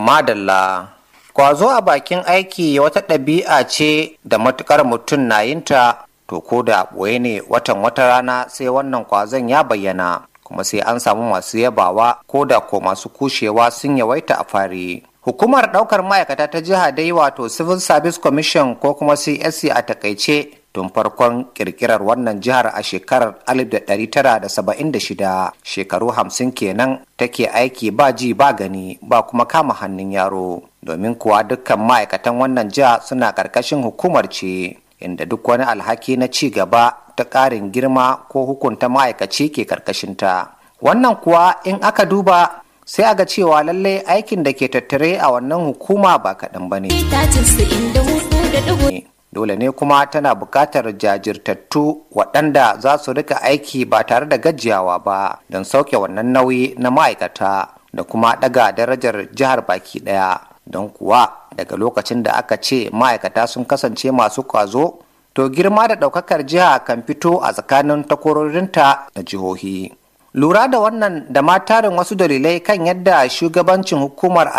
Madalla. Kwazo a bakin aiki wata ɗabi'a ce da matukar mutum na yinta to ko da ɓoye ne watan wata rana sai wannan kwazon ya bayyana kuma sai an samu masu yabawa ko da ko masu kushewa sun yawaita a fari. Hukumar ɗaukar ma'aikata ta jiha dai wato Civil Service Commission ko kuma CSC a takaice tun farkon kirkirar wannan jihar a shekarar 1976 shekaru hamsin kenan take aiki ba ji ba gani ba kuma kama hannun yaro domin kuwa dukkan ma'aikatan wannan jiha suna ƙarƙashin hukumar ce inda duk wani alhaki na ci gaba ta ƙarin girma ko hukunta ma'aikaci ke ƙarƙashinta wannan kuwa in aka duba sai a ga cewa lallai aikin da ke tattare a wannan hukuma ba kaɗan ba ne. dole ne kuma tana buƙatar jajirtattu waɗanda za su rika aiki ba tare da gajiyawa ba don sauke wannan nauyi na ma'aikata da kuma ɗaga darajar jihar baki ɗaya don kuwa daga lokacin da aka ce ma'aikata sun kasance masu kwazo to girma da ɗaukakar jiha kan fito a tsakanin takwarorinta na jihohi lura da wannan da ma tarin wasu dalilai kan yadda shugabancin hukumar